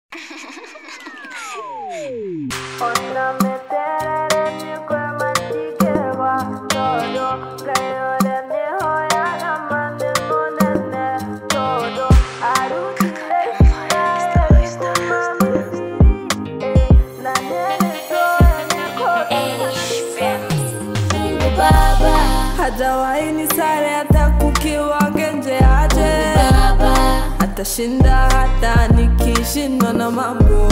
hajawahi ni sare hata kukiwa genje aje atashinda hata nikishindwa na mambo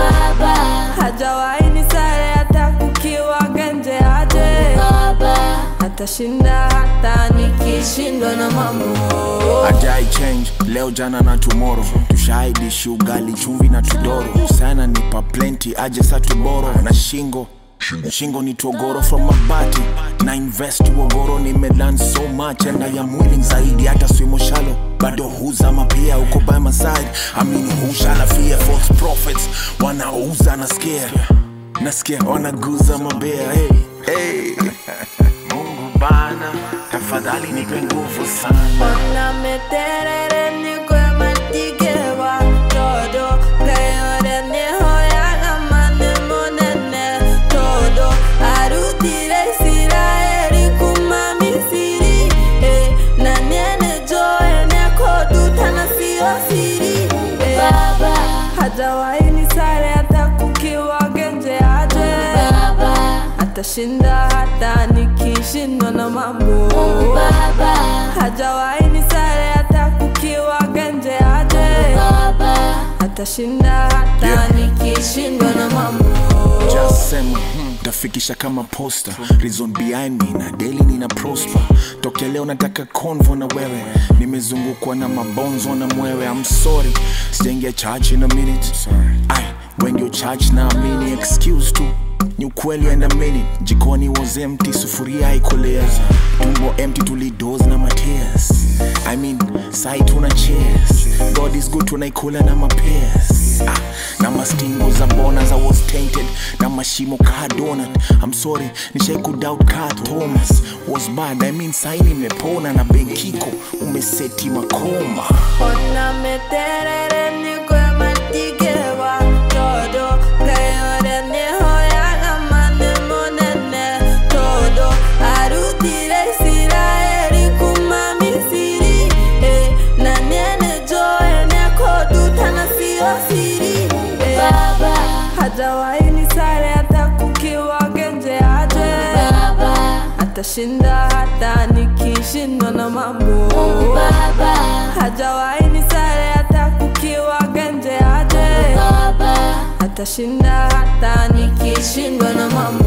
hajawahi ni sare hata kukiwa genje aje atashinda hata nikishindwa na mambo ajai change leo jana na tomorrow tushaidishi ugali chumvi na tudoro sana nipa plenty aje sa tuboro na shingo shingo ni togoro from mabati na invest uogoro nimelan so much and I am willing zaidi hata swimo shalo bado huzama pia uko by my side amini hushala fear false prophets wanauza nasikia nasikia wanaguza mabea hey, hey. mungu bana tafadhali nipe nguvu sana Ona meterere nikwe matikewa todo gayore nihoyaga mane monene todo arutire Isiraeli kuma Misiri eh, na niene joe nekodutana sio siri eh, hajawahi ni sare hata kukiwa genje aje atashinda hata nikishindwa na mambo hajawahi ni sare hata kukiwa genje aje atashinda hata Yeah. nikishindwa na mambo Just sema hmm, tafikisha kama poster reason behind me na daily nina prosper tokea leo nataka convo na wewe nimezungukwa na mabonzo na mwewe I'm sorry sijaingia church in a minute Ay, when you church na amini excuse tu ni ukweli and a minute jikoni was empty sufuria haikolea tumbo empty tulidos na matears I mean sai tuna cheers God is good tunaikula na mapears ah, na mastingo za bona za was tainted na mashimo ka donut I'm sorry nishai kudoubt ka Thomas was bad I mean sai nimepona na benkiko umeseti makoma ona meterere nikwe matikewa todo gayore nihoyaga mane monene todo arutire Isiraeli kuma Misiri eh, na niene joe nekodutana sio siri eh, hajawahi ni sare hata kukiwa genje aje atashinda hata nikishindwa na mambo hajawahi ni sare hata kukiwa genje aje atashinda hata nikishindwa na mambo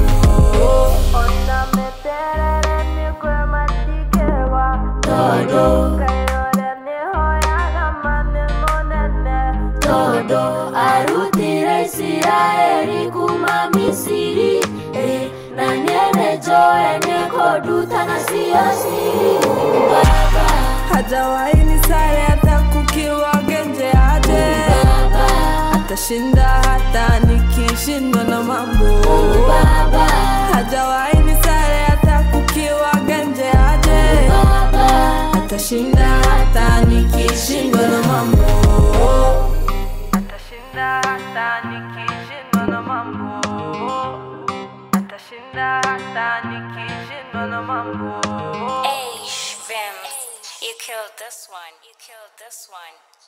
Ona meterere nikwe matikewa todo kayore nihoyaga mane monene todo arutire Isiraeli kuma Misiri eh, na niene joe nekodutana sio siri Baba, hajawahi ni sare hata kukiwa genje aje Baba, atashinda hata nikishindwa na mambo Baba, hajawahi ni sare hata kukiwa genje aje Baba, atashinda hata nikishindwa na mambo atashinda hata nikishindwa na mambo atashinda hata nikishindwa na mambo Hey, Vims, you killed this one. You killed this one.